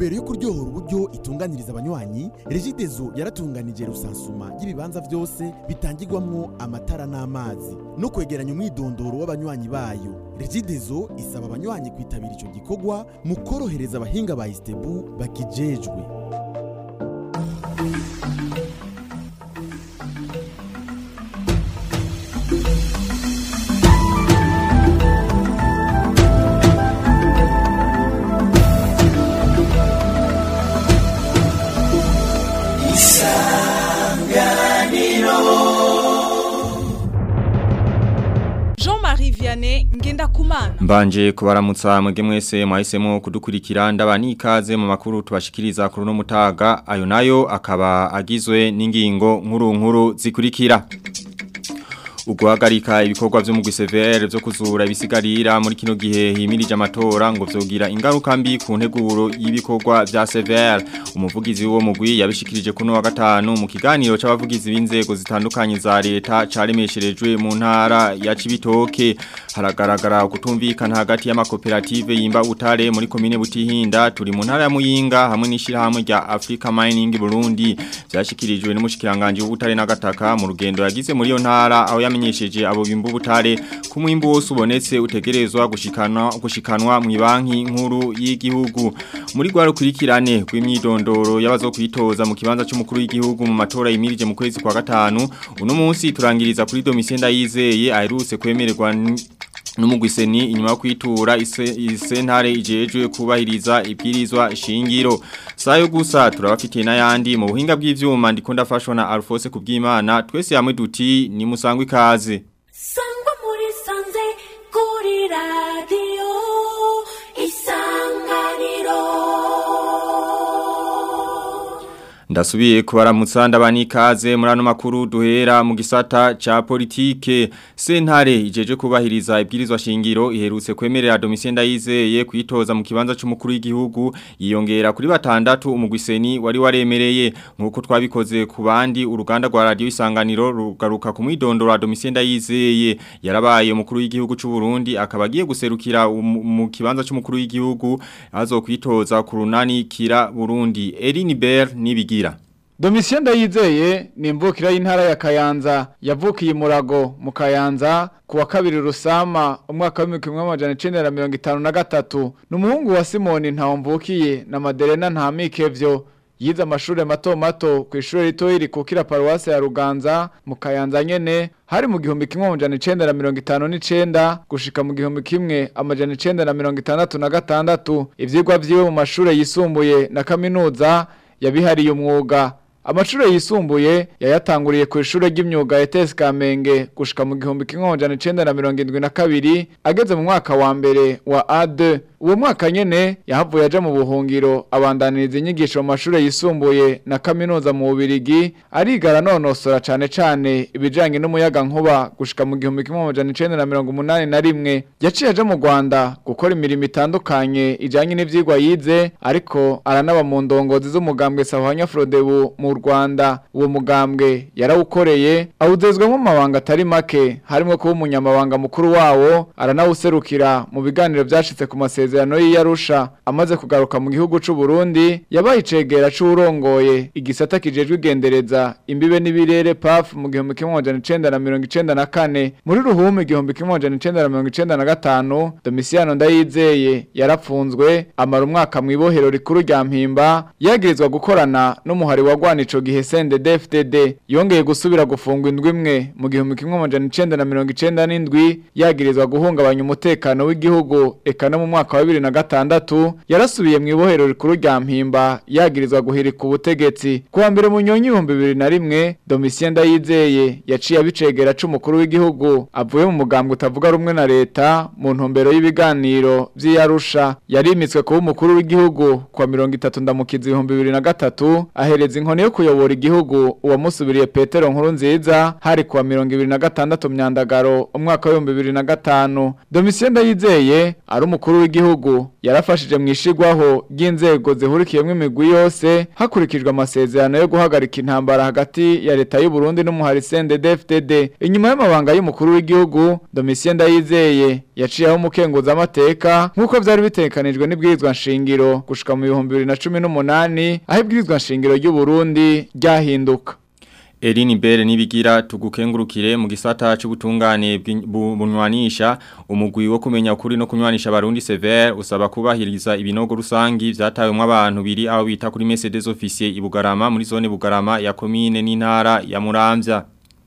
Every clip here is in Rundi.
ntumbero yo kuryohora uburyo itunganiriza abanywanyi regidezo yaratunganije rusansuma y'ibibanza byose bitangirwamwo amatara n'amazi no kwegeranya umwidondoro w'abanywanyi bayo regidezo isaba abanywanyi kwitabira ico gikorwa mu korohereza abahinga ba istebu bakijejwe Jean-Marie Vianney Ngendakumana Mbanje kubaramutsa mwege mwese mwahisemo kudukurikira ndabani ikaze mu makuru tubashikiriza kuri no mutaga ayo nayo akaba agizwe n'ingingo nkuru nkuru zikurikira Uguhagarika ibikorwa vyo mu GCVR vyo kuzura ibisigarira muri kino gihe himirije amatora ngo vyogira ingaruka mbi ku nteguro y'ibikorwa vya CVR umuvugizi wo mugwi yabishikirije kuno wa gatanu mu kiganiro c'abavugizi b'inzego zitandukanye za leta caremesherejwe mu ntara ya Cibitoke haragaragara kutumvikana hagati y'amakoperative yimba utare muri komine Butihinda turi mu ntara ya Muyinga hamwe n'ishirahamwe rya Africa Mining Burundi byashikirijwe n'umushikiranganje w'ubutare n'agataka mu rugendo yagize muri yo ntara aho yamenyesheje abo bimba ubutare ku mwimbo wose ubonetse utegerezwa gushikanwa gushikanwa mu banki nkuru y'igihugu muri gwa rukurikirane rw'imyidondoro y'abazokwitoza mu kibanza cy'umukuru w'igihugu mu matora yimirije mu kwezi kwa gatanu uno munsi turangiriza kuri Domitien Ndayizeye aherutse kwemererwa Numugwiseni inyuma yo kwitura isentare ijejwe kubahiriza ibwirizwa shingiro. Sayo gusa turabafitiye n'ayandi mu buhinga bw'ivyuma ndiko ndafashwa na Alphonse kubwimana twese hamwe duti ni musangwe ikaze. Sangwa muri sanze kuri radio isanganiro Ndasubiye kubaramutsa ndabani ikaze muri ano makuru duhera mu gisata ca politike sentare ijeje kubahiriza ibwirizwa shingiro iherutse kwemerera Domitien Ndayizeye kwitoza mu kibanza c'umukuru w'igihugu yiyongera kuri batandatu umugwiseni wari waremereye nkuko twabikoze ku bandi uruganda rwa radio isanganiro rugaruka ku mwidondoro wa Domitien Ndayizeye yarabaye umukuru w'igihugu c'u Burundi akaba agiye guserukira mu kibanza c'umukuru w'igihugu azokwitoza ku runani kira Burundi Eline Ber nibigira Domitien Ndayizeye ni imvukira y'intara ya Kayanza yavukiye murago mu Kayanza kuwa kabiri rusama umwaka wa 1953 numuhungu wa Simoni ntawumvukiye na Maderena Ntamikevyo yize amashuri mato mato ku ishuri rito iri kukira paruwase ya Ruganza mu Kayanza nyene hari mu gihumbi kimwe amajana icenda na mirongo itanu n'icenda gushika mu gihumbi kimwe amajana icenda na mirongo itandatu na gatandatu ivyigwa vyiwe mu mashure yisumbuye na kaminuza yabihariye umwuga Amashure yisumbuye yayatanguriye ku ishure ry'imyuga ya TS Kamenge gushika mu gihumbi kimwe amajana icenda na mirongo indwi na kabiri ageze mu mwaka wa mbere wa A2 uwo mwaka nyene yahavuye aja mu buhungiro abandaniriza inyigisho mu mashure yisumbuye na kaminuza mu Bubirigi arigara nonosora cane cane ibijanye n'umuyaga nkuba gushika mu gihumbi kimwe amajana icenda na mirongo umunani na rimwe yaciye aja mu Rwanda gukora imirimo itandukanye ijanye n'ivyigwa yize ariko aranaba mu ndongozi z'umugambwe Sahwanya Frodebu mu Rwanda uwo mugambwe yarawukoreye awuzezwemo amabanga atari make harimo kuba umunyamabanga mukuru wawo aranawuserukira mu biganiro byashitse ku masezerano y'Iyarusha amaze kugaruka mu gihugu c'u Burundi yabaye icegera c'urongoye igisata kijejwe igendereza imbibe n'ibirere PAF mu gihumbi kimwe amajana icenda na mirongo icenda na kane muri ruhume igihumbi kimwe amajana icenda na mirongo icenda na gatanu Domisiano Ndayizeye yarapfunzwe amara umwaka mu ibohero rikuru rya Mpimba yagirizwa gukorana n'umuhari wagwana ico gihe CNDD-FDD yongeye gusubira gufungwa indwi imwe mu gihumbi kimwe amajana icenda na mirongo icenda n'indwi yagirizwa guhungabanya umutekano w'igihugu eka no mu mwaka wa bibiri na gatandatu yarasubiye mu ibohero rikuru rya Mpimba yagirizwa guhirika ubutegetsi kuwa mbere mu nyonyi ibihumbi bibiri na rimwe Domitien Ndayizeye yaciye abicegera c'umukuru w'igihugu avuye mu mugambwe utavuga rumwe na leta mu ntumbero y'ibiganiro vy'Iyarusha yarimitswe kuba umukuru w'igihugu kwa mirongo itatu ndamukizi ibihumbi bibiri na gatatu ahereza inkoni yo kuyobora igihugu uwamusubiriye Petero nkuru nziza hari kuwa mirongo ibiri na gatandatu myandagaro umwaka w'ibihumbi bibiri na gatanu Domitien Ndayizeye ari umukuru w'igihugu yarafashije mu ishigwaho ry'inzego zihurikiyemo imigwi yose hakurikijwe amasezerano yo guhagarika intambara hagati ya leta y'u Burundi n'umuhari CNDD-FDD inyuma y'amabanga y'umukuru w'igihugu Domitien Ndayizeye yaciyeho umukenguza amateka nk'uko vyari bitekanijwe n'ibwirizwa nshingiro gushika mu bihumbi bibiri na cumi n'umunani aho ibwirizwa nshingiro ry'u Burundi ryahinduka Eline Bere nibigira tugukengurukire mu gisata c'ubutungane bw'in- bu- bunywanisha umugwi wo kumenya ukuri no kunywanisha abarundi severe usaba kubahiriza ibinogo rusangi vyatawemwo abantu biri aho bita kuri Mercedes officier i Bugarama muri zone Bugarama ya commune n'intara ya Muramvya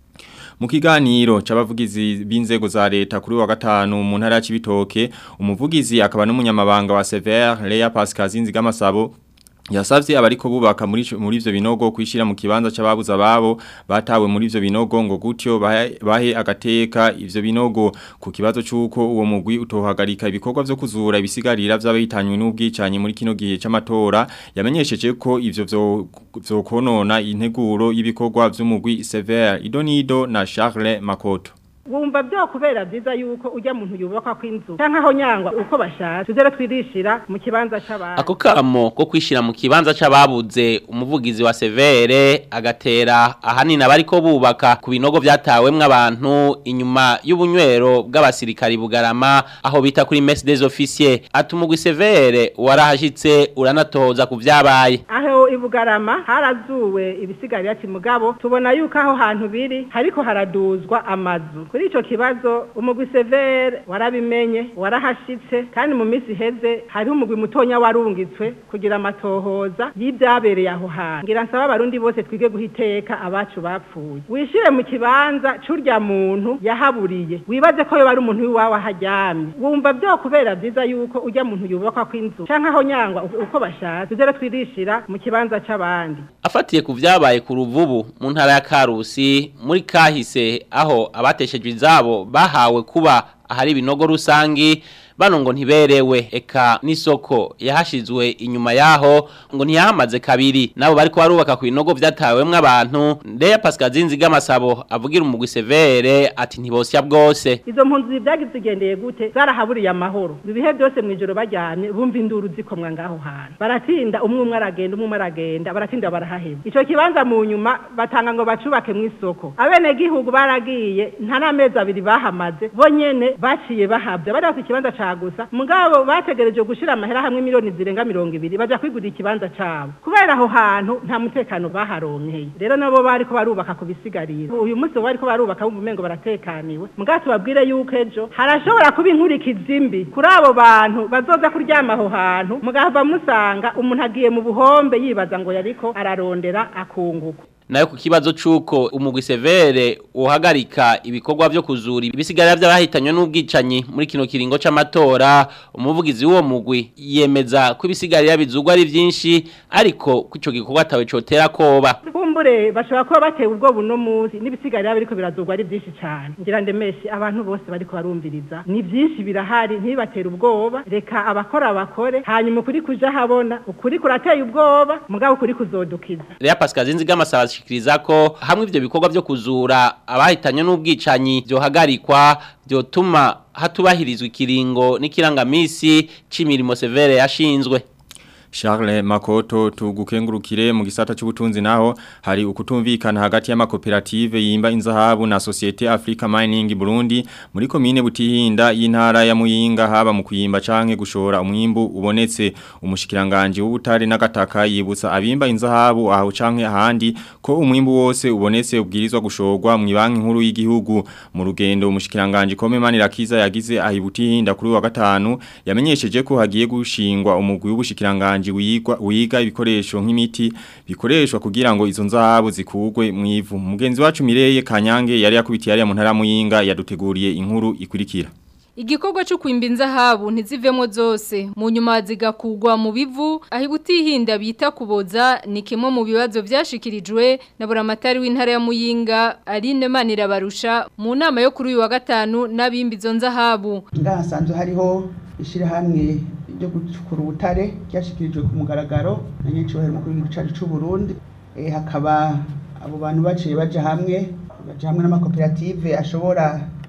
Mu kiganiro c'abavugizi b'inzego za leta kuri wa gatanu mu ntara ya Cibitoke umuvugizi akaba n'umunyamabanga wa Severe Leya Pascal Zinzigamasabo Yasavye abariko bubaka muri ico- muri ivyo binogo kwishira mu kibanza c'ababuze ababo batawe muri ivyo binogo ngo gutyo bahe, bahe agateka ivyo binogo ku kibazo c'uko uwo mugwi utohagarika ibikorwa vyo kuzura ibisigarira vy'abahitanywe n'ubwicanyi muri kino gihe c'amatora yamenyesheje ko ivyo vyo vyokonona integuro y'ibikorwa vy'umugwi Sever Idonido na Charles Makoto wumva byo kubera byiza yuko ujya muntu yubakwa kw'inzu cyangwa aho nyangwa uko bashatse tuzere twirishira mu kibanza c'abantu Ako kamo ko kwishira mu kibanza c'ababuze umuvugizi wa Severe agatera ahanini abariko bubaka ku binogo vyatawemwe abantu inyuma y'ubunywero bw'abasirikari bugarama aho bita kuri Mercedes officier atumugwi Severe warahashitse uranatoza ku vyabaye aho ibugarama harazuwe ibisigarira mugabo tubona yuko aho hantu biri hariko haraduzwa amazu kuri ico kibazo umugwi severe warabimenye warahashitse kandi mu minsi iheze hariho umugwi mutonya warungitswe kugira amatohoza y'ibyabereye aho hantu ngira nsaba abarundi bose twige guha iteka abacu bapfuye wishire mu kibanza c'urya muntu yahaburiye wibaze ko yoba ari umuntu w'iwawe aharyamye wumva byo kubera byiza yuko ujya muntu yubakwa kw'inzu canke aho nyangwa uko bashatse tuzere twirishira mu kibanza c'abandi afatiye ku vyabaye ku ruvubu mu ntara ya Karusi muri kahise aho abateshejwe izabo bahawe kuba ahari ibinogo rusangi bano ngo ntiberewe eka n'isoko yahashizwe inyuma yaho ngo ntiyahamaze kabiri nabo bariko barubaka ku binogo vyatawemwo abantu Ndeya Pascal Zinziga Masabo avugira umugwi Severe ati ntibosya bwose izo mpunzi byagize zigendeye gute zarahaburiye amahoro ibihe byose mu ijoro bajyamye bumva induru zikomwa ngaho hantu baratinda umwe umwe aragenda umwe umwe aragenda baratinda barahaheba ico kibanza mu nyuma batanga ngo bacubake mu isoko abene gihugu baragiye nta n'amezi abiri bahamaze bo nyene baciye bahabya bari bafite ikibanza ca gusa mugabo bategereje gushira amahera hamwe miliyoni zirenga mirongo ibiri baja kwigurira ikibanza cabo kubera aho hantu nta mutekano baharonkeye rero nabo bariko barubaka ku bisigarira uyu munsi bo bariko barubaka bumva umengo baratekaniwe mugabo tubabwire yuko ejo harashobora kuba inkurikizi mbi kuri abo bantu bazoza kuryama aho hantu mugahava musanga umuntu agiye mu buhombe yibaza ngo yariko ararondera akunguka nayo ku kibazo c'uko umugwi Severe uhagarika ibikorwa vyo kuzura ibisigarira vy'abahitanywe n'ubwicanyi muri kino kiringo c'amatora umuvugizi w'uwo mugwi yemeza ko ibisigarira bizugwa ari vyinshi ariko ko ico gikorwa atawe cotera koba kumbure bashobora kuba batewe ubwoba uno munsi n'ibisigarira biriko birazugwa ari byinshi cyane ngira ndemeshe abantu bose bariko barumviriza ni byinshi birahari ntibibatere ubwoba reka abakora bakore hanyuma ukuri kuja habona ukuri kurateye ubwoba mugabo ukuri kuzodukiza Lea Pascal Zinziga Masaba ashikiriza ko hamwe ivyo bikorwa vyo kuzura abahitanywe n'ubwicanyi vyohagarikwa vyotuma hatubahirizwa ikiringo n'ikirangamisi c'imirimo Severe yashinzwe Charles Makoto tugukengurukire mu gisata c'ubutunzi naho hari ukutumvikana hagati y'amakoperative yimba inzahabu na Societe Africa Mining Burundi muri komine Butihinda y'intara ya Muyinga haba mu kuyimba canke gushora umwimbu ubonetse umushikiranganje w'ubutare n'agataka yibutsa abimba inzahabu aho canke ahandi ko umwimbu wose ubonetse ubwirizwa gushorwa mu banki nkuru y'igihugu mu rugendo umushikiranganje Komemani Rakiza yagize ahibutihinda kuri wa gatanu yamenyesheje ko hagiye gushingwa umugwi w'ubushikiranganje wigwa wiga ibikoresho nk'imiti bikoreshwa kugira ngo izo nzahabu zikugwe mu ivu mugenzi wacu Mireye Kanyange yari yakubitiye ari mu ntara muyinga yaduteguriye inkuru ikurikira Igikorwa cyo kwimba inzahabu ntizivemo zose mu nyuma zigakugwa mu bivu aho ibutihinda bita kuboza ni kimwe mu bibazo byashikirijwe na buramatari w'intara ya Muyinga Aline Manirabarusha mu nama yo kuri uyu wa gatanu n'abimba izo nzahabu ngahasanzwe hariho ishyirahamwe ryo gucukura ubutare ryashyikirijwe ku mugaragaro na nyinshi bahera umukuru w'igihugu cyacu cy'u Burundi Eh, hakaba abo bantu baciye baja hamwe baja hamwe n'amakoperative ashobora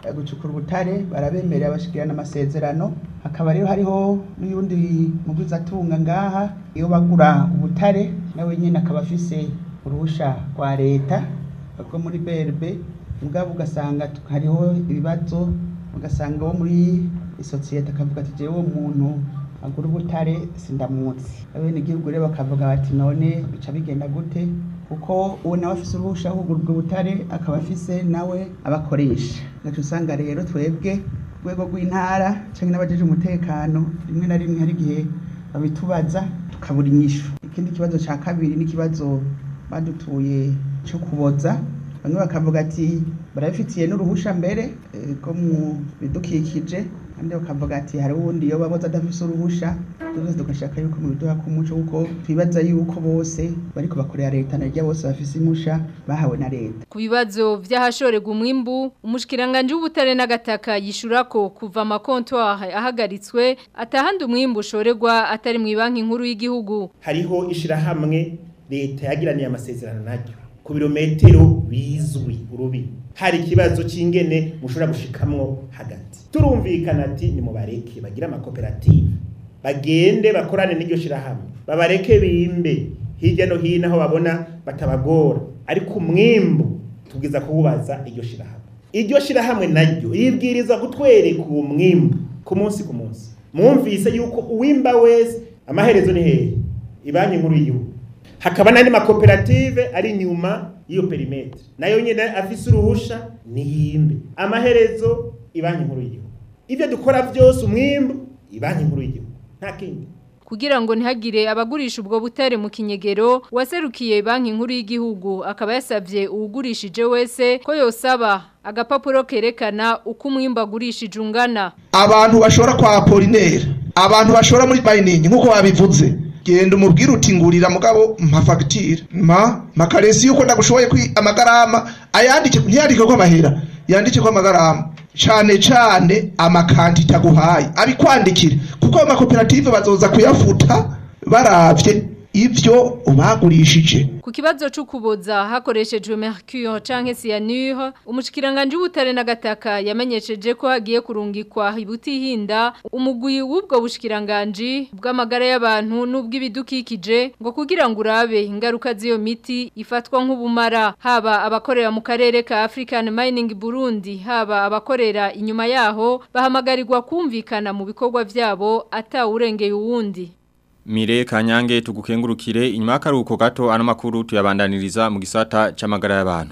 eh, gucukura ubutare barabemerera bashikirana amasezerano hakaba rero hariho n'uyundi mugwizatunga ngaha iyo bagura ubutare nawe nyine akaba afise uruhusha rwa leta rwo muri BRB mugabo ugasanga tu- hariho ibibazo ugasanga wo muri isosiyete akavuga ati jewe uwo muntu agura ubutare sindamuzi abene igihugu rero bakavuga bati none bica bigenda gute kuko uwo nawe afise uruhusha rwo kugura ubwo butare akaba afise nawe abakoresha gaca usanga rero twebwe rwego rw'intara canke n'abajeje umutekano rimwe na rimwe hari igihe babitubaza tukabura inyishu ikindi kibazo ca kabiri n'ikibazo badutuye cyo kuboza bamwe bakavuga ati barabifitiye n'uruhusha mbere eh, rwo mu bidukikije kandi bakavuga ati hari uwundi iyo baboza adafise uruhusha twese tugashaka yuko mu biduha k'umuco kuko twibaza yuko bose bariko bakorera leta narya bose bafise imusha bahawe na leta Ku bibazo vy'ahashorerwa umwimbu, umushikiranganje w'ubutare n'agataka yishura ko kuva amakontwari ahagaritswe atahandi umwimbu ushorerwa atari mu banki nkuru y'igihugu. hariho ishirahamwe leta yagiraniye amasezerano naryo ku birometero bizwi urubi hari ikibazo c'ingene mushobora gushikamwo hagati turumvikana ati ni mubareke bagire amakoperative bagende bakorane n'iryo shirahamwe babareke bimbe hirya no hino aho babona batabagora ariko umwimbu tubwiza kuwubaza iryo shirahamwe iryo shirahamwe naryo yibwiriza gutwereka uwo mwimbu ku munsi ku munsi mwumvise yuko uwimba wese amaherezo ni hehe ibanki nkuru y'igihugu hakaba n'andi makoperative ari inyuma y'iyo perimetre nayo nyine afise uruhusha niyimbe amaherezo ibanki nkuru y'igihugu ibyo dukora byose umwimbu ibanki nkuru y'igihugu nta kindi Kugira ngo ntihagire abagurisha ubwo butare mu kinyegero waserukiye banki nkuru y'igihugu akaba yasavye uwugurishije wese ko yosaba agapapuro kerekana uko umwimbu agurishije ungana. abantu bashora kwa Apollinaire abantu bashora muri mining nkuko babivuze genda umubwire uti ngurira mugabo mpa fagitire ma makaresi yuko ndagushoboye kwi amagarama ayandike ntiyandike ko amahera yandike ko amagarama cane cane amakantite aguhaye abikwandikire kuko ayo makoperative bazoza kuyafuta baravye ivyo ubagurishije Ku kibazo c'ukuboza hakoreshejwe mercure canke cyanure umushikiranganje w'ubutare n'agataka yamenyesheje ko hagiye kurungikwa ibutihinda umugwi w'ubwo bushikiranganje bw'amagara y'abantu n'ubw'ibidukikije ngo kugira ngo urabe ingaruka z'iyo miti ifatwa nk'ubumara haba abakorera mu karere ka African Mining Burundi haba abakorera inyuma yaho bahamagarirwa kumvikana mu bikorwa vyabo atawurengeye uwundi Mire kanyange tugukengurukire inyuma y'akaruhuko gato ano makuru tuyabandaniriza mu gisata c'amagara y'abantu.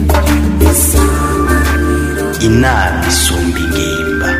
inama isumba ingimba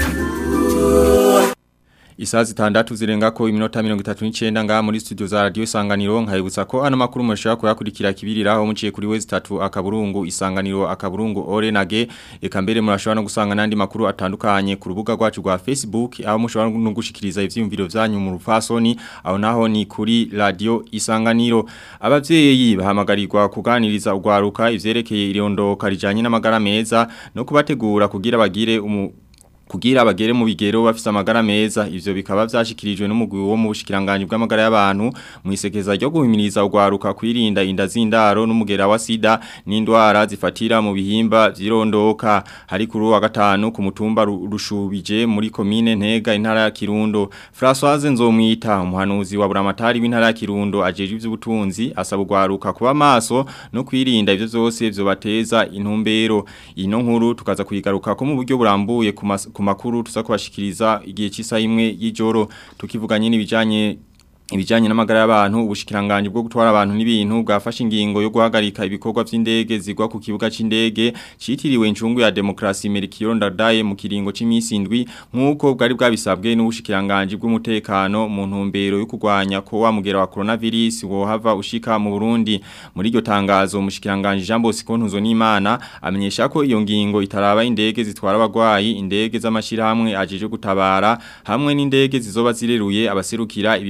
Isaa zitandatu zirenga ko iminota mirongo itatu n'icyenda ngaha muri studio za radio isanganiro nkayibutsa ko ano makuru mushobora kuyakurikira kibiriraho muciye kuri wezi tatu akaburungu isanganiro akaburungu orenage eka mbere murashobora no gusanga n'andi makuru atandukanye ku rubuga rwacu rwa Facebook aho mushobora no gushikiriza ivyiyumviro vyanyu mu rufasoni aho naho ni kuri radio isanganiro abavyeyi bahamagarirwa kuganiriza ugwaruka ivyerekeye irondoka rijanye n'amagara meza no kubategura kugira bagire umu kugira bagere mu bigero bafise amagara meza ivyo bikaba vyashikirijwe n'umugwi wo mu bushikiranganje bw'amagara y'abantu mu isekeza ryo guhimiriza ugwaruka kwirinda inda z'indaro n'umugera wa sida n'indwara zifatira mu bihimba vyirondoka hari kuri wa gatanu ku mutumba Ru- rushubije muri komine ntega intara ya Kirundo Françoise Nzomwita umuhanuzi wa buramatari w'intara ya Kirundo ajeje ivy'ubutunzi asaba ugwaruka kuba maso no kwirinda ivyo vyose vyobateza intumbero ino nkuru tukaza kuyigaruka ko mu buryo burambuye ku mas- ku makuru tuza kubashikiriza igihe cy'isa imwe y'ijoro tukivuganye n'ibijanye ibijanye n'amagara y'abantu ubushikiranganje bwo gutwara abantu n'ibintu bwafashe ingingo yo guhagarika ibikorwa vy'indege zigwa ku kibuga c'indege citiriwe incungu ya demokrasi Melchior Ndadaye mu kiringo c'imisi indwi nkuko bwari bwabisabwe n'ubushikiranganje bw'umutekano mu ntumbero yo kurwanya ko wa mugera wa coronavirus wohava ushika mu Burundi muri iryo tangazo umushikiranganje Jean Bosco Ntuzonimana amenyesha ko iyo ngingo itaraba indege zitwara abagwayi indege z'amashirahamwe ajeje gutabara hamwe n'indege zizoba zireruye abaserukira ibihugu vya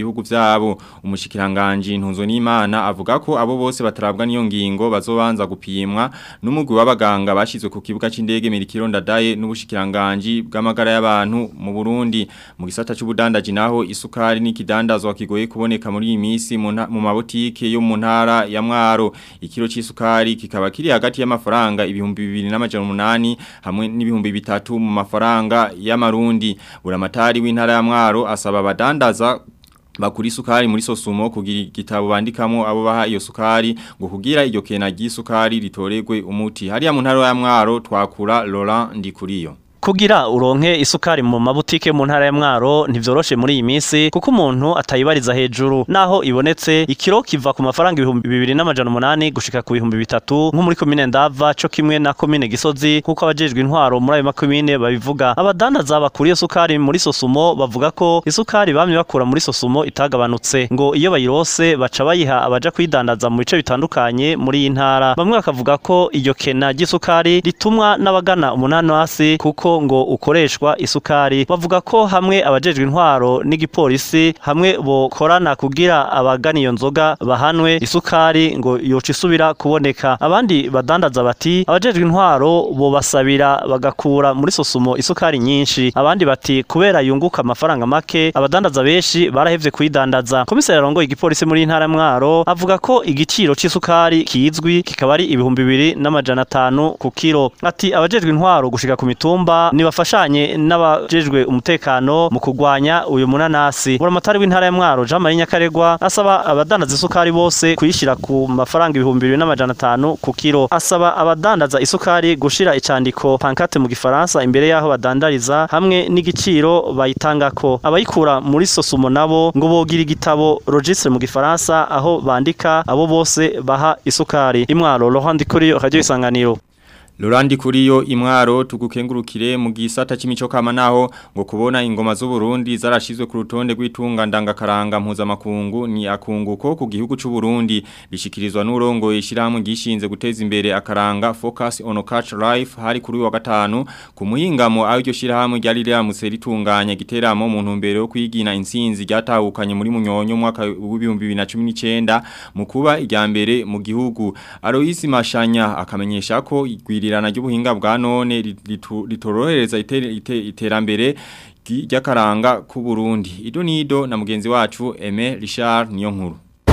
yabo umushikiranganje ntunzo n'Imana avuga ko abo bose batarabwa niyo ngingo bazobanza gupimwa n'umugwi w'abaganga bashizwe ku kibuga c'indege Mirikiro Ndadaye n'ubushikiranganje bw'amagara y'abantu mu Burundi mu gisata c'ubudandaji naho isukari n'ikidandazwa kigoye kuboneka muri iyi minsi mu nta- mu mabotike yo mu ntara ya Mwaro ikiro c'isukari kikaba kiri hagati y'amafaranga ibihumbi bibiri n'amajana umunani hamwe n'ibihumbi bitatu mu mafaranga y'amarundi buramatari w'intara ya Mwaro asaba abadandaza bakuri isukari muri sosumo kugira igitabo bandikamo abo baha iyo sukari ngo kugira iryo kena ry'isukari ritoregwe umuti hariya mu ntara ya Mwaro twakura Laurent Ndikuriyo Kugira uronke isukari mu mabutike mu ntara ya Mwaro ntivyoroshe muri iyi minsi kuko umuntu atayibariza hejuru naho ibonetse ikiro kiva ku mafaranga ibihumbi bibiri n'amajana umunani gushika ku bihumbi bitatu nko muri komine Ndava co kimwe na komine Gisozi kuko abajejwe intwaro muri ayo makomine babivuga abadandaza bakuriye sukari muri Sosumo bavuga ko isukari bamye bakura muri Sosumo itagabanutse ngo iyo bayirose baca bayiha abaja kuyidandaza mu bice bitandukanye muri iyi ntara bamwe bakavuga ko iryo kena ry'isukari ritumwa n'abagana umunanasi kuko ngo ukoreshwa isukari bavuga ko hamwe abajejwe intwaro n'igipolisi hamwe bokorana kugira abagana iyo nzoga bahanwe isukari ngo yoca isubira kuboneka abandi badandaza bati abajejwe intwaro bobasabira bagakura muri sosumo isukari nyinshi abandi bati kubera yunguka amafaranga make abadandaza benshi barahevye kuyidandaza komiseri arongoye igipolisi muri iyi ntara ya mwaro avuga ko igiciro c'isukari kizwi kikaba ari ibihumbi bibiri n'amajana atanu ku kiro ati abajejwe intwaro gushika ku mitumba nibafashanye n'abajejwe umutekano mu kurwanya uyu munanasi buramatari w'intara ya mwaro Jean Marie Nyakaregwa asaba abadandaza isukari bose kuyishira ku mafaranga ibihumbi bibiri n'amajana atanu ku kiro asaba abadandaza isukari gushira icandiko pancarte mu gifaransa imbere yaho badandariza hamwe n'igiciro bayitangako abayikura muri sosumo nabo ngo bogira igitabo registre mu gifaransa aho bandika abo bose baha isukari imwaro Laurent Dikuriyo radio isanganiro Lorandi kuriyo imwaro tugukengurukire mu gisata c'imico kama naho ngo kubona ingoma z'u Burundi zarashizwe ku rutonde rw'itunga ndangakaranga mpuzamakungu ni akunguko ku gihugu c'u Burundi bishikirizwa n'urongo ishiramwe gishinze guteza imbere akaranga Focus on Culture Life hari kuri wa gatanu ku muhingamo aho iryo shirahamwe ryari riramutse ritunganya giteramo mu ntumbero yo kwigina insinzi ryatahukanye muri munyonyo mu mwaka w'ibihumbi 2019 mu kuba irya mbere mu gihugu Aloisi Mashanya akamenyesha ko igwiri irirana ry'ubuhinga bwa none ritorohereza iterambere ry'akaranga ku Burundi ido nido na mugenzi wacu Aime Richard niyo nkuru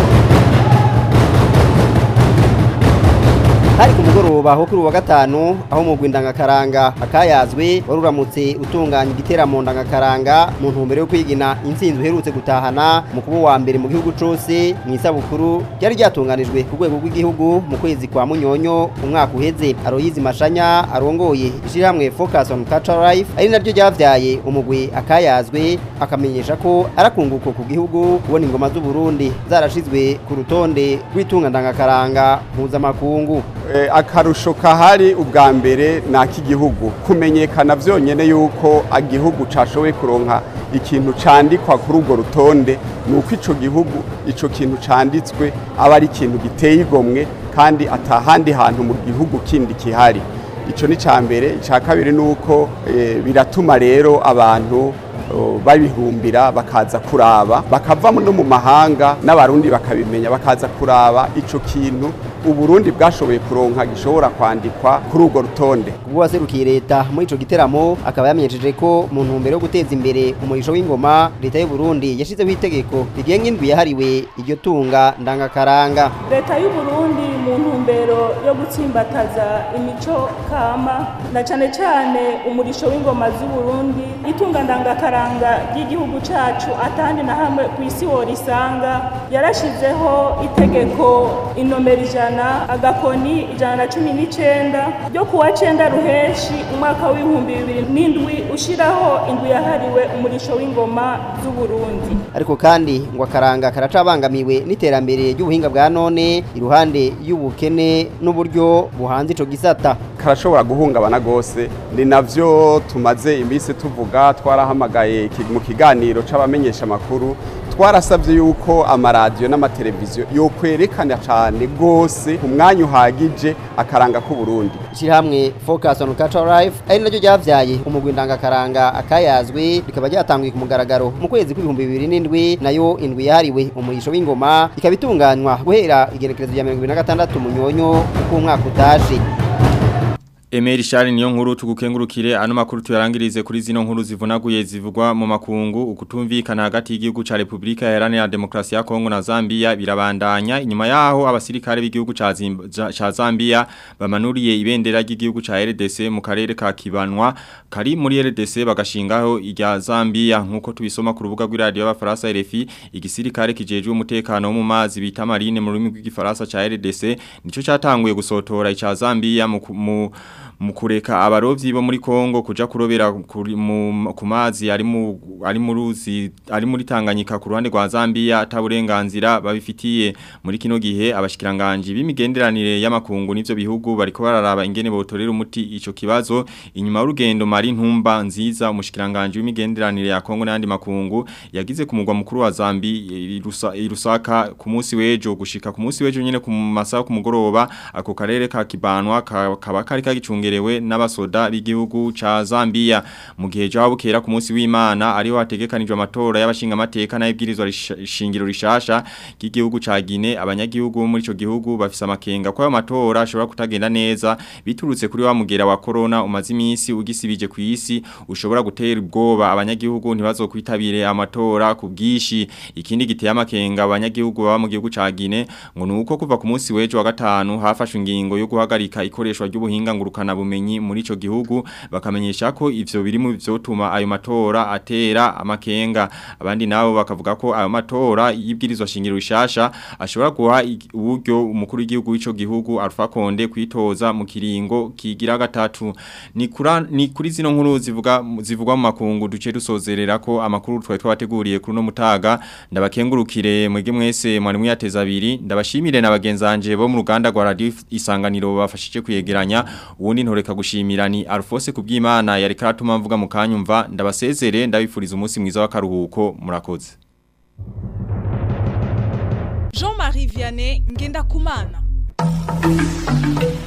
hari ku mugoroba ho kuri wa gatanu aho mu ndangakaranga akayazwe wari uramutse utunganya igiteramo ndangakaranga mu ntumbero yo kwigina intsinzi uherutse gutahana mu kuba wa mbere mu gihugu cyose mu isabukuru ryari ryatunganijwe ku rwego rw'igihugu mu kwezi kwa munyonyo umwaka uheze aroyizi mashanya arongoye ishyirahamwe focus on cultural life ari naryo ryavyaye umugwi akayazwe akamenyesha ko arakunguko ku gihugu kubona ingoma z'u Burundi zarashizwe ku rutonde rw'itunga ndangakaranga mpuzamakungu akarusho kahari ubwa mbere ni ak'igihugu kumenyekana byonyine yuko igihugu cyashoboye kuronka ikintu cyandikwa kuri urwo rutonde ni uko icyo gihugu icyo kintu cyanditswe aba ari ikintu giteye igomwe kandi atahandi hantu mu gihugu kindi kihari icyo ni icya mbere icya kabiri ni uko biratuma rero abantu babihumbira bakaza kuraba bakava no mu mahanga n'abarundi bakabimenya bakaza kuraba icyo kintu uburundi bwashoboye kuronka gishobora kwandikwa kuri urwo rutonde ubwo waserukiye leta muri ico giteramo akaba yamenyesheje ko mu ntumbero yo guteza imbere umurisho w'ingoma leta y'u Burundi yashizeho itegeko rigenga indwi yahariwe iryo tunga ndangakaranga leta y'u Burundi mu ntumbero yo gutsimbataza imico kama na cane cane umurisho w'ingoma z'u Burundi itunga ndangakaranga ry'igihugu cacu atandi na hamwe ku isi worisanga yarashizeho itegeko inomero ijana agakoni ijana na cumi n'icenda ryo kuwa cenda ruheshi umwaka w'ibihumbi bibiri n'indwi ushiraho indwi yahariwe umurisho w'ingoma z'u Burundi ariko kandi ngo akaranga karacabangamiwe n'iterambere ry'ubuhinga bwa none iruhande y'ubukene n'uburyo buhanze ico gisata karashobora guhungabana gose ni navyo tumaze iminsi tuvuga twarahamagaye mu kiganiro c'abamenyesha makuru twarasabye yuko amaradiyo n'amateleviziyo yokwerekana cyane rwose umwanya uhagije akaranga k'uburundi ishyirahamwe focus on cultural life ari naryo ryavyaye umugwi ndangakaranga akayazwi rikaba ryatanguye ku mugaragaro mu kwezi kw'ibihumbi bibiri n'indwi nayo indwi yahariwe umurisho w'ingoma ikaba itunganywa guhera igenekerezo rya mirongo ibiri na gatandatu munyonyo uko umwaka utashe Emeri Shari niyo nkuru tugukengurukire ano makuru tuyarangirize kuri zino nkuru zivunaguye zivugwa mu makungu ukutumvikana hagati y'igihugu ca Republika Iharanira Demokarasi ya Kongo na Zambia birabandanya inyuma yaho abasirikare b'igihugu ca Zimba- ca Zambia bamanuriye ibendera ry'igihugu ca RDC mu karere ka Kibanwa kari muri RDC bagashingaho irya Zambia nkuko tubisoma ku rubuga rw'iradio y'abafaransa RFI igisirikare kijejwe umutekano wo mu mazi bita marine mu rurimi rw'igifaransa ca RDC nico catanguye gusotora ica Zambia mu ku- mu mu kureka abarovyi bo muri Kongo kuja kurobera kuri- mu- ku mazi ari mu ari mu ruzi ari muri Tanganyika ku ruhande rwa Zambia ataburenganzira babifitiye muri kino gihe abashikiranganje b'imigenderanire y'amakungu n'ivyo bihugu bariko bararaba ingene botorera umuti ico kibazo inyuma y'urugendo mari ntumba nziza umushikiranganje w'imigenderanire ya Kongo n'andi makungu yagize ku mugwa mukuru wa Zambi i Rusa- i Rusaka ku munsi w'ejo gushika ku munsi w'ejo nyene ku masaha ku mugoroba ako karere ka Kibanwa ka- kaba kari kagicungerewe n'abasoda b'igihugu ca Zambia mu gihe jaho bukera ku munsi w'Imana ariho hategekanijwe amatora y'abashinga amateka n'ibwirizwa shingiro rishasha ry'igihugu ca Guinea abanyagihugu bo muri ico gihugu bafise amakenga ko ayo matora ashobora kutagenda neza biturutse kuri wa mugera wa corona umaze iminsi ugisibije ku isi ushobora gutera ubwoba abanyagihugu ntibazokwitabire amatora ku bwishi ikindi giteye amakenga abanyagihugu baba mu gihugu ca Guinea ngo nuko kuva ku munsi w'ejo wa gatanu hafashwe ingingo yo guhagarika ikoreshwa ry'ubuhinga ngurukana bumenyi muri ico gihugu bakamenyesha ko ivyo biri mu vyotuma ayo matora atera amakenga abandi nabo bakavuga ko ayo matora y'ibwirizwa shingiro rishasha ashobora guha ig- uburyo umukuru w'igihugu w'ico gihugu Alpha Conde kwitoza mu kiringo kigira gatatu ni kura ni kuri zino nkuru zivuga zivugwa mu makungu duce dusozerera ko amakuru twari twabateguriye kuri no mutaga ndabakengurukire mwege mwese mwari mwiyateza abiri ndabashimire na bagenzanje bo mu ruganda rwa radio isanganiro bafashije kuyegeranya ubundi ntoreka gushimira ni Alphonse kubwimana yari karatuma mvuga mu kanyumva ndabasezere ndabifuriza umunsi mwiza w'akaruhuko murakoze Jean-Marie Vianney Ngenda Kumana